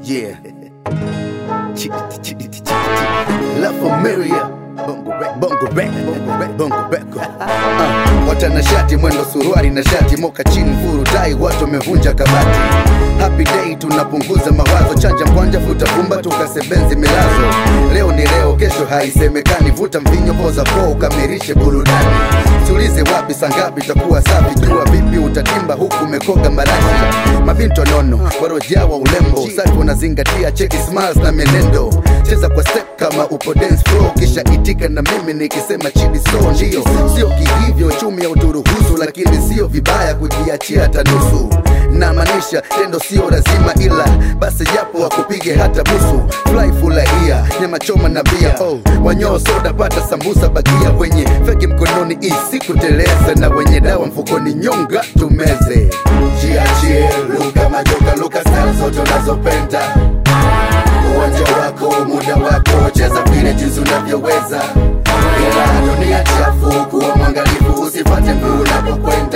Yeah. Chitty, chitty, chitty, chitty. La Familia. Bongo rap, bongo rap, bongo rap, bongo rap. Uh, watanashati mwendo suruari na shati moka chini furu dai watu wamevunja kabati happy day tunapunguza mawazo chanja mkwanja vuta pumba tukasebenzi milazo leo ni leo kesho haisemekani vuta mvinyo poza po ukamirishe burudani tulize wapi sangapi takuwa safi jua vipi utatimba huku umekoga marashi mabinto nono warojawa ulembo safi unazingatia cheki smiles na menendo cheza kwa step kama upo dance floor kisha itika na mimi nikisema chini so ndio sio kihivyo chumi ya uturuhusu lakini sio vibaya kujiachia hata nusu na maanisha tendo sio lazima ila basi japo wakupige hata busu fly furahia nyama choma na bia oh, wanyoo soda pata sambusa bakia wenye feki mkononi isi kuteleza na wenye dawa mfukoni nyonga tumeze jiachie luka majoka luka style zote unazopenda uwanja wako muda wako cheza vile jinsi unavyoweza ila dunia chafu kuwa mwangalifu usifate mguu unapokwenda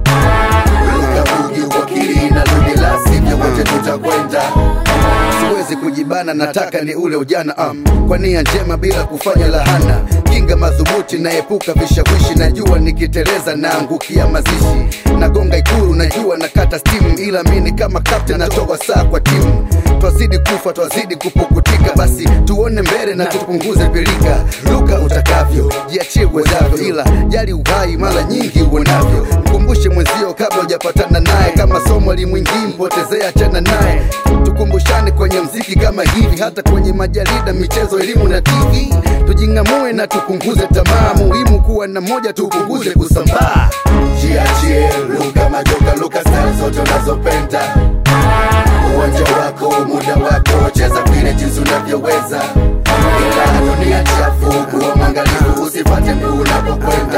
luka bugi wakili na ludi la sivyo wote tutakwenda siwezi kujibana nataka ni ule ujana um, kwa nia njema bila kufanya lahana kinga madhubuti naepuka vishawishi najua nikiteleza naangukia mazishi nagonga ikuru najua nakata stimu ila mini kama kapten natoa saa kwa timu twazidi kufa twazidi kupukutika basi tuone mbele na tupunguze pilika luka utakavyo jiachie uwezavyo ila jali uhai mara nyingi uonavyo mkumbushe mwenzio kabla hujapatana naye kama somo limwingii mpotezea achana naye tukumbushane kwenye mziki kama hivi hata kwenye majarida michezo elimu na tv tujing'amue na tupunguze tamaa muhimu kuwa na moja tupunguze kusambaa jiachie luka majoka luka style zote unazopenda uwanja wako muda wako cheza vile jinsi unavyoweza ila dunia chafu kuwa mwangalifu usifate mguu unapokwenda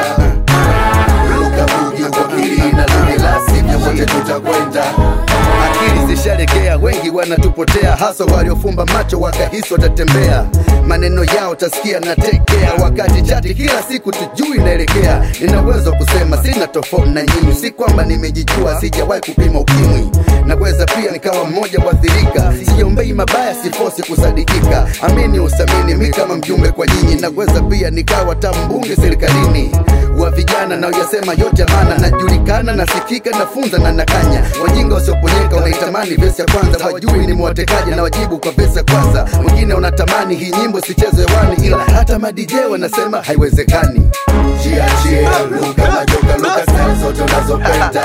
luka bugi wakili na luni la sivyo wote tutakwenda akili zishalegea wengi wanatupotea hasa waliofumba macho wakahisi watatembea maneno yao tasikia na tekea wakati chati kila siku tujui naelekea nina uwezo wa kusema sina tofauti na nyinyi si kwamba nimejijua sijawahi kupima ukimwi naweza pia nikawa mmoja wathirika siombei mabaya sifosi kusadikika amini usamini mi kama mjumbe kwa nyinyi naweza pia nikawa tambunge serikalini wa vijana na uyasema yote maana najulikana nasikika nafunza na nakanya wajinga wasioponyeka wanaitamani vesi ya kwanza hawajui ni mwatekaji na wajibu kwa vesi ya kwanza wengine wanatamani hii nyimbo sichezwe hewani ila hata madj wanasema haiwezekani jiachie luka majoka luka style zote unazopenda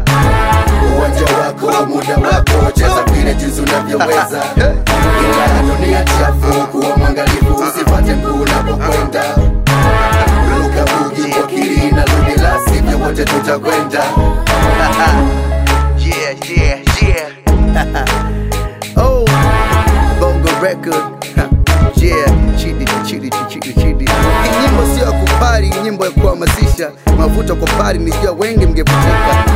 uwanja wako muda wako cheza vile jinsi unavyoweza ila dunia chafu kuwa mwangalifu usifate mguu unapokwenda luka bugi wakili na ludi la sivyo wote tutakwenda yeah, yeah, yeah. oh, bongo record yeah, chidi chidi chidi chidi. Hii nyimbo sio ya kupari, nyimbo ya kuhamasisha. Mavuta kwa pari, nijua wengi mngevutika